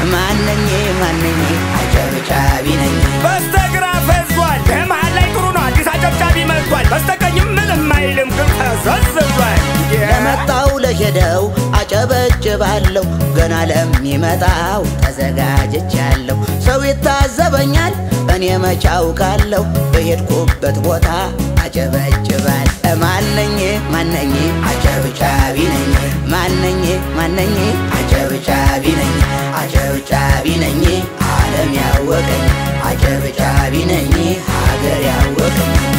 ማነኝ ማነኝ አጨብጫቢ ነኝ በስተግራ ፈዟል ከመሃል ላይ ጥሩ ነው አዲስ አጨብጫቢ መጥቷል በስተቀኝም ምንም አይልም ግን ፈዘዝ ብሏል ለመጣው ለሄደው አጨበጭባለሁ ገና ለሚመጣው ተዘጋጅቻለሁ ሰው ይታዘበኛል እኔ መች አውቃለሁ በሄድኩበት ቦታ አጨበጭባል ማነኝ ማነኝ አጨብጫቢ ነኝ ማነኝ ማነኝ አጨብጫቢ ነኝ አጨብጫቢ ነኝ ዓለም ያወቀኝ አጨብጫቢ ነኝ ሀገር ያወቀኝ